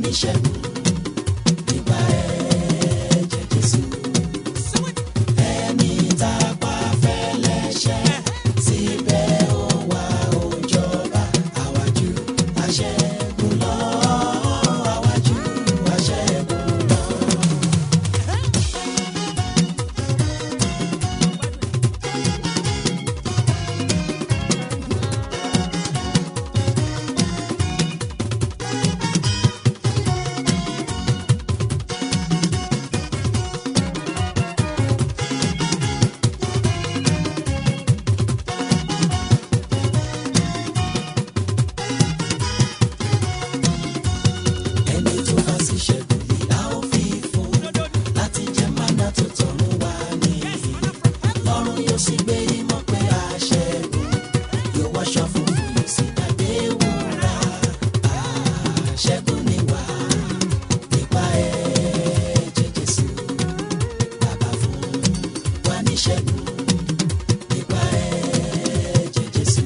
níṣẹ́gun nípa ẹ̀jẹ̀ Jésù. Ẹni tá a pa fẹ́lẹ́ṣẹ̀ síbẹ̀ ó wá ó jọba àwájú aṣẹ́gun lọ àwájú aṣẹ́gun lọ. ẹni tó bá sì ṣẹ́gun lè a ó fi fún láti jẹ mánà tó tọ̀run wá ní lọ́run yóò sì gbé ìmọ̀ pé a ṣẹ́gun yóò wáṣọ fún yóò sì dàdé wúrà àṣẹ́gun ni wá nípa ẹ̀jẹ̀ Jésù bàbá fún wa ní ṣẹ́gun nípa ẹ̀jẹ̀ Jésù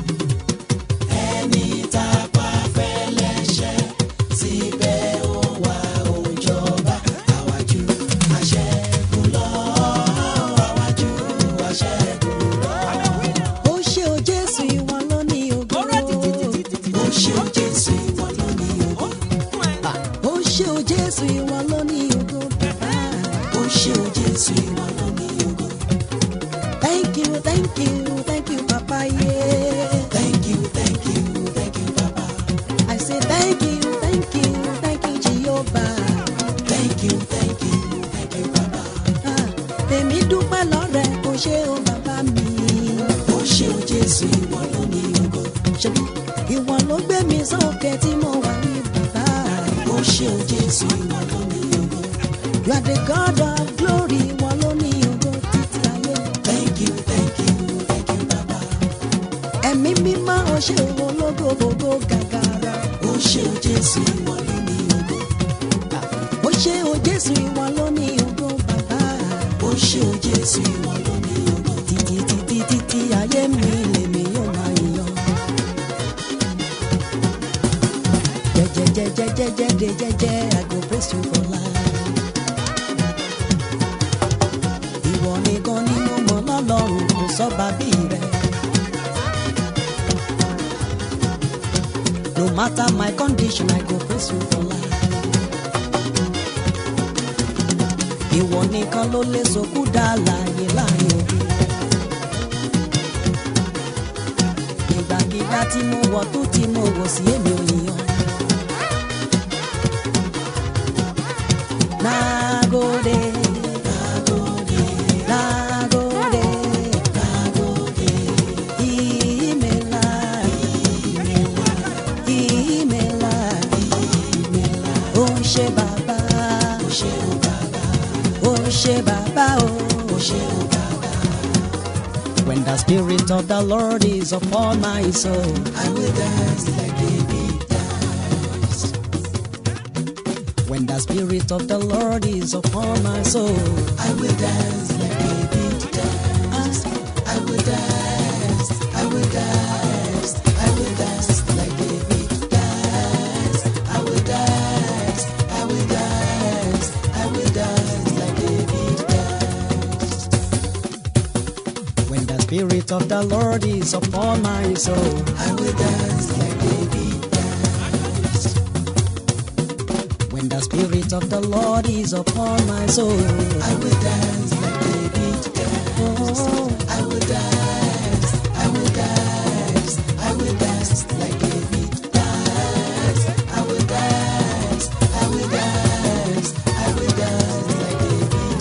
ẹni tá a pa fẹ́lẹ́ṣẹ̀ síbẹ̀ ó wá ó jọba àwájú aṣẹ́gun lọ àwájú aṣẹ́gun lọ. ó ṣe o jésù ìwọ ló ní ògo ó ṣe ó Jésù ìwọ ló ní ògo ó ṣe o jésù ìwọ ló ní ògo bàbá ó ṣe ó Jésù ìwọ ló ní ògo. thank you thank you thank you papa yeah. thank you thank you thank you baba I say thank you thank you thank you jehovah thank you thank you thank you baba Ah, èmi dúpẹ́ lọ́rẹ̀ ó ṣe o bàbá mi ó ṣe ó Jésù ìwọ ló ní ògo. ṣebí ìwọ ló gbé mi sókè tí mo wà ní bàbá ó ṣe ó Jésù ìwọ ló ní ògo. you are the god of glory ìwọ ló ní ògo títí ayé thank you thank you thank you baba. ẹ̀mí mímọ́ ó ṣe ológo gbogbo gàgàrà. ó ṣe ó Jésù ìwọ ló ní ògo. ó ṣe o jésù ìwọ ló ní ògo bàbá ó ṣe ó Jésù ìwọ ló ní ògo. títí títí títí ayé mi lèmi yóò máa yan. jẹjẹjẹjẹjẹjẹ de jẹjẹ i go praise you for life. ìwọ nìkan ni mo mọ̀ lọ́lọ́run kò sọ́ba bí rẹ̀. no matter my condition i go praise you for life. ìwọ nìkan ló lè sọkú dá láàyè láàyè òbí. ìgbàgídá tí mo wọ̀ tó tí mo wọ̀ sí èmi ò yíyan. Nagode, nagode, nagode, nagode. Imela, imela, imela, imela. Ó ṣé bàbá, ó ṣé o bàbá, ó ṣé bàbá o, ó ṣé o bàbá. When the spirit of the Lord is upon my soul, I will dance like David danced. when the spirit of the Lord is upon my soul, I will dance like David danced. I will dance. I will dance. I will dance like David danced. I will dance. I will dance. I will dance like David danced. when the spirit of the Lord is upon my soul. I will dance like David danced. When the spirit of the Lord is upon my soul, I will dance like David danced. oh, I will dance. I will dance. I will dance like David danced. I will dance. I will dance. I will dance like David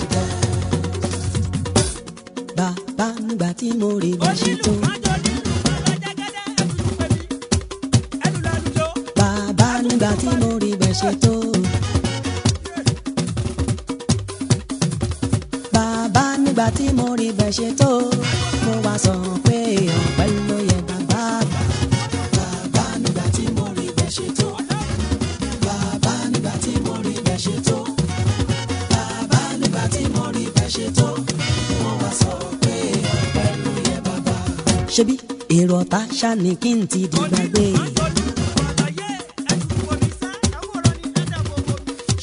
danced. bàbá nígbà tí mo rí bá ṣe tó. Bàbá nígbà tí mo rí bá ṣe tó. Bàbá nígbà tí mo rí bá ṣe tó. Mo wá sọ pé ọ̀pẹ ló yẹ bàbá àgbà. Bàbá nígbà tí mo rí bẹ́ẹ̀ ṣe tó. Bàbá nígbà tí mo rí bẹ́ẹ̀ ṣe tó. Bàbá nígbà tí mo rí bẹ́ẹ̀ ṣe tó. Mo wá sọ pé ọpẹ́ ló yẹ bàbá. Ṣebí èrò ọ̀tá ṣá ni kí n ti di gbàgbé.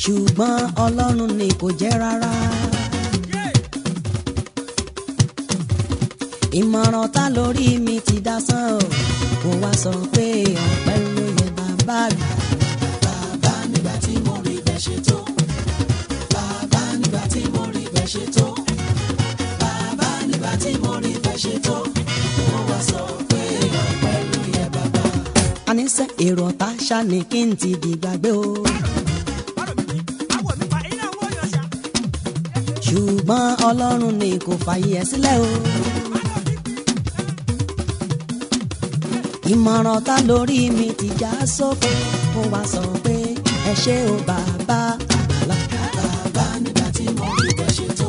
ṣùgbọ́n ọlọ́run ni kò jẹ́ rárá. ìmọ̀ràn ta lórí mi ti dá sán o kò wá sọ pé ọ̀pẹ ló yẹ bàbá mi. bàbá nígbà tí mo rí bẹ́ẹ̀ ṣe tó bàbá nígbà tí mo rí bẹ́ẹ̀ ṣe tó bàbá nígbà tí mo rí bẹ́ẹ̀ ṣe tó mo wá sọ pé ọpẹ́ ló yẹ bàbá. àníṣe èrò ọ̀tá ṣáni kí n ti di gbàgbé o. ṣùgbọ́n ọlọ́run ni kò fààyè ẹ̀ sílẹ̀ o. ìmọ̀ràn ta lórí mi ti já sóko mo wá sọ pé ẹ ṣé o bàbá àgbàlá. bàbá nígbà tí mo rí bẹ́ẹ̀ ṣe tó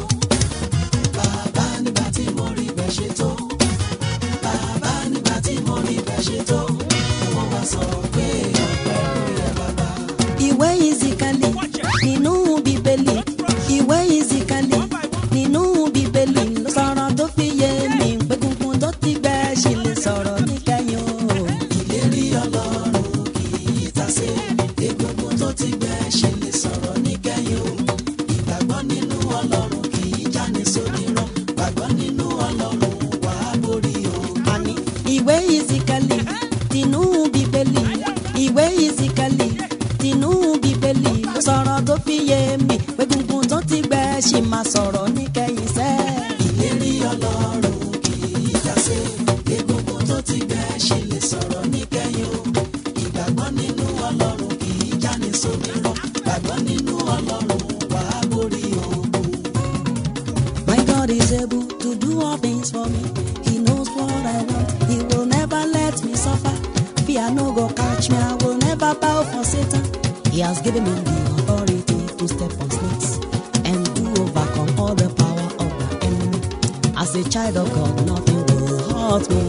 bàbá nígbà tí mo rí bẹ́ẹ̀ ṣe tó bàbá nígbà tí mo rí bẹ́ẹ̀ ṣe tó mo wá sọ pé ọpẹ́ ló yẹ bàbá. ìwé ìzìkàlì nínú bíbélì ìwé ìzìkàlì nínú bíbélì ló sọ̀rọ̀ tó fi yé mi pé gungun tó ti gbẹ ṣì lè sọ̀rọ̀ níkẹyìn o. ìlérí ọlọ́run kì í tasé egungun tó ti gbẹ ṣe lè sọ̀rọ̀ níkẹyìn o ìgbàgbọ́ nínú ọlọ́run kì í jáni sódìrán gbàgbọ́ nínú ọlọ́run wàá borí o. àní ìwé ìzìkàlì tinú bíbélì ìwé ìzìkàlì tinú bíbélì ló sọ̀rọ̀ tó fi yé mi pé gungun tó ti gbẹ ṣì máa sọ̀rọ̀ níkẹyìn sẹ́ẹ̀. ìlérí ọlọ́run kì í tasé egungun tó ti gbẹ ṣe lè sọ̀rọ̀ níkẹyìn o ìgbàgbọ́ nínú ọlọ́run kì í jáni sódìrán gbàgbọ́ nínú ọlọ́run wàá borí ogun. My God is able to do all things for me. He knows what I want. He will never let me suffer. Fear no go catch me. I will never bow for Satan. He has given me the authority to step on snakes and to overcome all the power of the enemy. As a child of God, nothing will hurt me.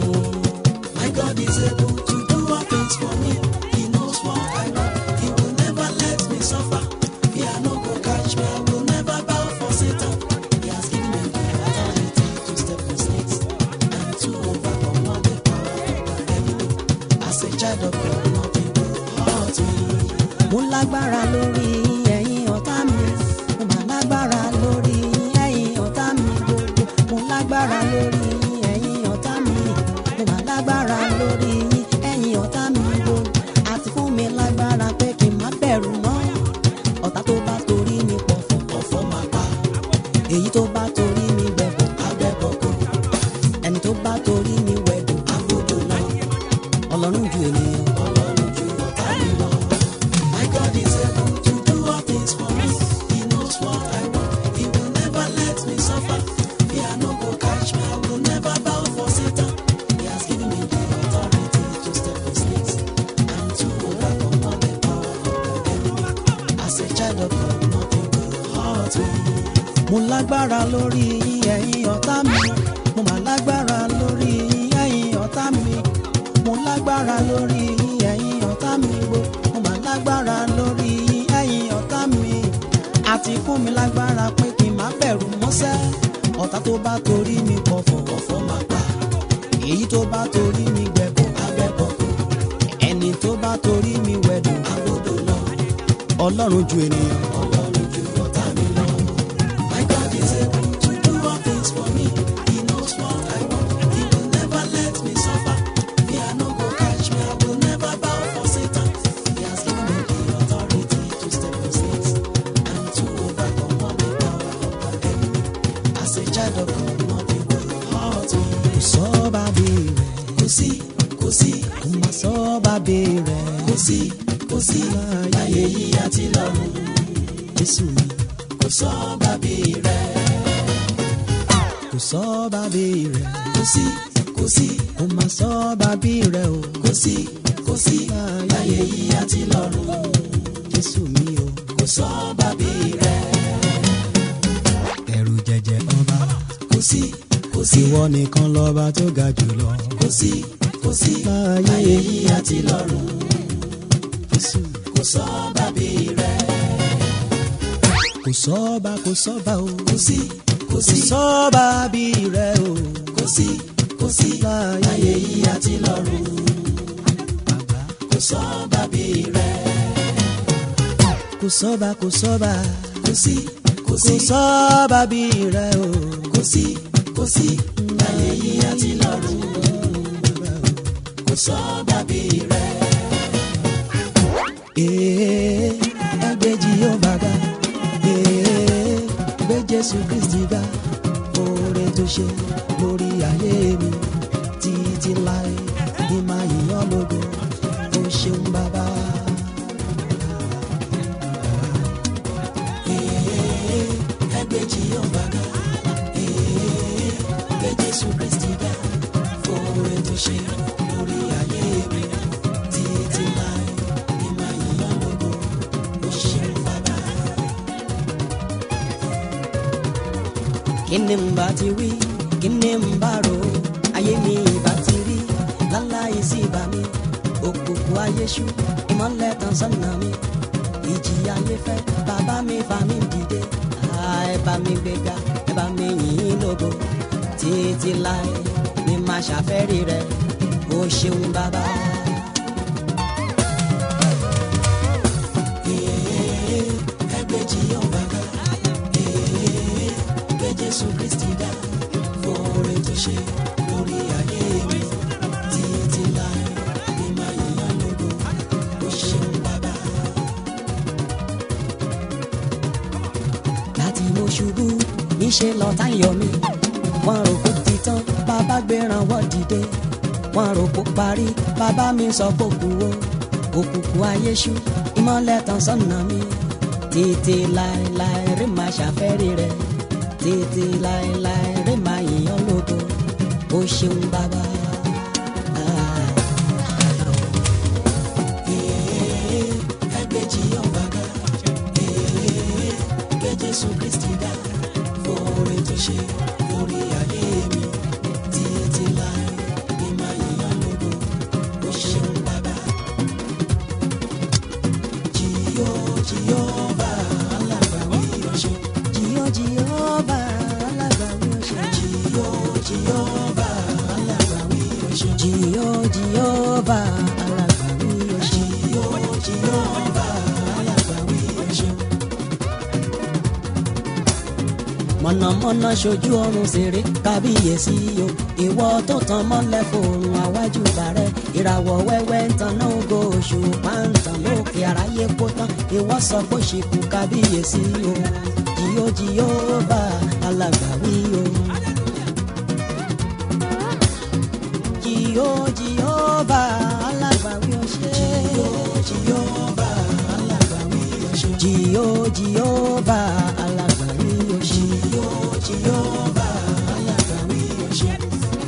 My God is able to do all things for me. He knows what I want. He will never let me suffer. Fear no go catch me. I will never bow for Satan. He has given me the authority to step on snakes and to overcome all the power of the enemy. As a child of God, nothing will hurt me. mo lágbára lórí ẹ̀yin ọ̀tá mi mo mà lágbára lórí ẹ̀yin ọ̀tá mi gbogbo mo lágbára lórí ẹ̀yin ọ̀tá mi mo mà lágbára lórí ẹ̀yin ọ̀tá mi gbogbo àti fún mi lágbára pé kí n má bẹ̀rù mọ́ ọ̀tá tó bá torí mi pọ̀ fún Ọ̀fọ̀ máa pa èyí tó bá torí mi gbẹ̀bọ̀ abẹ́bọ̀kọ̀, ẹni tó bá torí mi wẹ̀dùn agbódò lọ, ọlọ́run ju ènìyàn Ọlọ́run ju ọ̀tá mi lọ. My God is able to do all things for me. He knows what I want. He will never let me suffer. Fear no go catch me. I will never bow for Satan. He has given me the authority to step on snakes and to overcome all the power of the enemy. As a child of God, nothing will hurt me. mo lágbára lórí ẹ̀yin ọ̀tá mi mo mà lágbára lórí ẹ̀yin ọ̀tá mi mo lágbára lórí ẹ̀yin ọ̀tá mi gbo mo mà lágbára lórí ẹ̀yin ọ̀tá mi àti fún mi lágbára pé kí n má bẹ̀rù mọ́sẹ́ ọ̀tá tó bá torí mi pọ̀fọ̀ Ọ̀fọ̀ máa pa èyí tó bá torí mi gbẹ̀bọ̀ abẹ́bọ̀kọ̀, ẹni tó bá torí mi wẹ̀dùn agbódò lọ. ọlọ́run ju ènìyàn Ọlọ́run ju ọ̀tá mi lọ. My God is able to do all things for me. He knows what I want. He will never let me suffer. Fear no go catch me. I will never bow for Satan. He has given me the authority to step on snakes and to overcome all the power of the enemy. As a child of God, nothing will hurt me. kò sọ́ bàbí rẹ̀ Kò sí, kò sí, kò má sọ́ bàbí rẹ̀ kò sí, kò sí. Láyé yìí àti lọ́run, Jésù mi. kò sọ bàbí rẹ̀. kò sọ bàbí rẹ̀ Kò sí, kò sí. kò má sọ bàbí rẹ̀ o kò sí kò sí láyé yìí àti lọ́run jésù mi o kò sọ bàbí rẹ̀ ẹ̀rù jẹ̀jẹ̀ ọba kò sí kò sí ìwọ nìkan lọ́ba tó ga jùlọ kò sí kò sí láyé yìí àti lọ́run jésù kò sọ bàbí rẹ̀ kò sọ́ba kò sọ́ba o kò sí kò kò sí sọ́ba bí rẹ̀ o kò sí kò sí láyé yìí àti lọ́run bàbá kò sọ bàbí rẹ̀ kò kò sọ́ba kò sọ́ba kò sí kò kò sí sọ́ba bí rẹ o kò sí kò sí láyé yìí àti lọ́run kò sọ́ba bí rẹ. ee ẹgbẹ́ jehova ga ee gbé jésù kristi ga oore tó ṣe lórí ayé mi títí láé ní máa yíyan lógo ó ṣeun bàbá. ẹgbẹ́ Jèhófà ga ee gbé Jésù Kristi ga fòrè tó ṣe lórí ayé mi títí láì ní máa yíyan lógo ó ṣeun bàbá. kí ni n bá ti wí kí ni n bá rò ó ayé mi ìbá ti rí láláì sí ibà mi òkùnkùn ayé ṣú ìmọ̀lẹ̀ tàn sọ́nà mi ìjì ayé fẹ́ bàbá mi fà mí dìde Ah, ẹ bá mi gbéga ẹ bá mi yìn ín lógo títí láì ní máa ṣàfẹ́rí rẹ ó ṣeun bàbá. ẹgbẹ́ Jèhófà ga ee gbé Jésù Kristi ga fòrè tó ṣe lórí ayé mi títí láì ní máa yíyan lógo ó ṣeun bàbá. láti mo ṣubú níṣẹ́ lọ́tá yọ mí wọ́n rò kó ti tán bàbá gbéra wọ́n dìde wọ́n rò kó parí bàbá mi sọ kó kú o òkùnkùn ayé ṣú ìmọ̀lẹ̀ tàn sọ́nà mi títí láéláé rí máa ṣàfẹ́rí rẹ títí láéláé rí máa yìnyín lógo ó ṣeun bàbá. Ah. ẹgbẹ́ Jèhófà ga ee gbé Jésù Kristi ga fòrè tó ṣe lórí ayé mi títí láì ní máa yíyan lógo ó ṣeun bàbá. Jìyó Jèhófà alágbàwí ọ̀ṣun Jìyó Jèhófà alágbàwí ọ̀ṣun. Jìyó Jèhófà alágbàwí ọ̀ṣun Jìyó Jèhófà alágbàwí ọ̀ṣun. Jìyó Jèhófà alágbàwí ọ̀ṣun. mọ̀nàmọ́ná ṣojú ọrùn ṣeré kábíyèsí o ìwọ tó tan mọ́lẹ̀ fòrùn àwájú bàrẹ̀ ìràwọ̀ wẹ́wẹ́ ń tan náà ògo oṣù pàǹtàn lókè àráyé kó tán ìwọ sọ pé ṣìkú kábíyèsí o jìyó jìyó bá alágbàwí o. jìyó jìyó bá alágbàwí o ṣe. Jèhófà alágbàwí ọ̀ṣun jìyó jìyó bá alágbàwí o ṣe. Jèhófà alágbàwí ọ̀ṣun.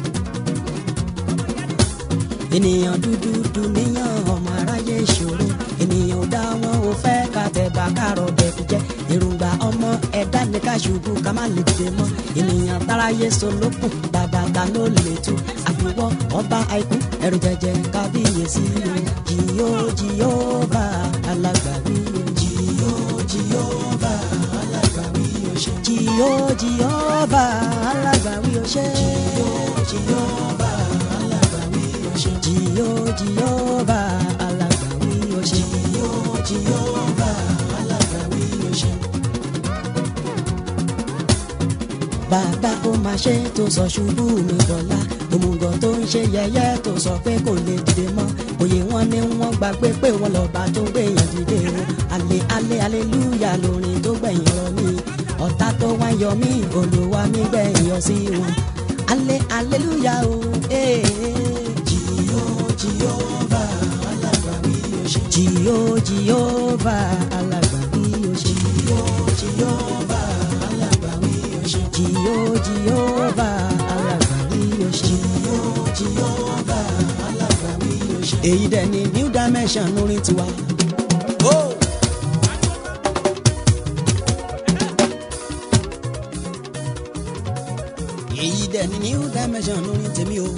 ènìyàn dúdú dùnìyàn ọmọ aráyé ìṣòro ènìyàn ò dá wọn ò fẹ́ ká tẹ̀bà kárọ̀ dẹ̀kú jẹ́ èròǹgbà ọmọ ẹ̀dá ní ká ṣubú ká má lè dìde mọ́ ènìyàn táráyé solókùn bàbá ta ló lè tú àfiwọ́ ọba àìkú ẹ̀rù jẹjẹ kábíyèsí o jìyó jìyó bá alágbàwí o Jìyó Jèhófà alágbàwí ọ̀ṣun. jìyó jìyó bá alágbàwí o ṣe Jèhófà alágbàwí ọ̀ṣun. jìyó jìyó bá alágbàwí o ṣe. Jìyó Jèhófà alágbàwí ọ̀ṣun. bàbá ó máa ṣe tó sọ ṣubú mi dọ̀la òmùgọ̀ tó ń ṣe yẹ̀yẹ́ tó sọ pé kò lè dìde mọ́ òye wọn ni wọ́n gbàgbé pé wọ́n lọ́ba tó gbẹ̀yàn dìde o alẹ́ alẹ́ aleluya lórin tó gbẹ̀yìn rọ mí ọ̀tá tó wá yọ mí olúwa mi gbẹ̀yìn yọ sí wọn alẹ́ aleluya o ee Jìyó Jèhófà alágbàwí ọ̀ṣun. jìyó jìyó bá alágbàbí o ṣe Jìyó Jèhófà alágbàwí ọ̀ṣun. jìyó jìyó bá alágbàbí o ṣe. Jìyó Jèhófà alágbàwí ọ̀ṣun. èyí dẹ̀ ni new dimension orin tiwa. èyí dẹ̀ ni new dimension orin tèmi o.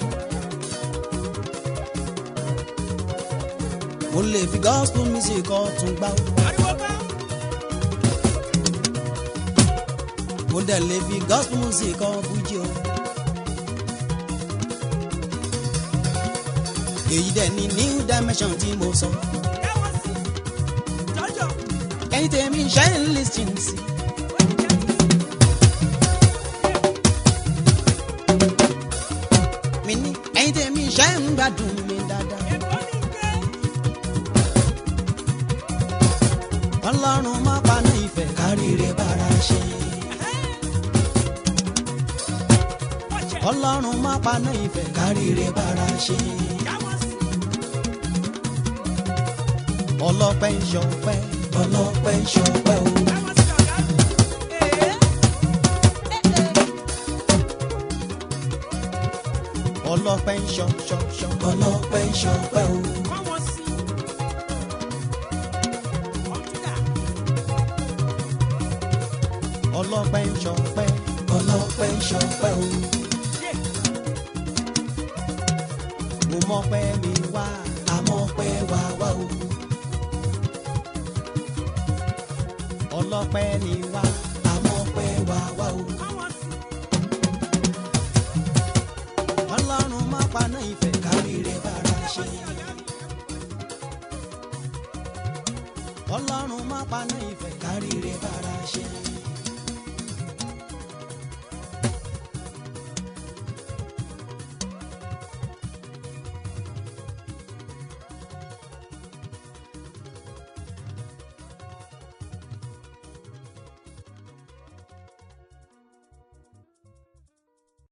mo lè fi gospel music ọ̀tún gbá o. mo dẹ̀ lè fi gospel music ọ̀ fújì o. èyí dẹ̀ ni new dimension tí mo sọ. ẹ̀yin tèmi ṣe ń lis ten sí. mi ní ẹ̀yin tèmi ṣe ń gbádùn mi dáadáa. ọlọ́run má paná ìfẹ́ káríire bára ṣe. ọlọ́run má paná ìfẹ́ káríire bára ṣe. ọlọ́pẹ́ ń ṣọpẹ́ ọlọ́pẹ́ ń ṣọpẹ́ o. ọlọ́pẹ́ ń ṣọ ṣọ ṣọ ọlọ́pẹ́ ń ṣọpẹ́ o. ọlọ́pẹ́ ń ṣọpẹ́ ọlọ́pẹ́ ń ṣọpẹ́ o. mo mọpẹ́ mi wá àmọ́pẹ́ wá wá o. ọlọ́pẹ́ ni wá àmọ́pẹ́ wá wá o. ọlọ́run má paná ìfẹ́ káríire bára ṣe. ọlọ́run má paná ìfẹ́ káríire bára ṣe.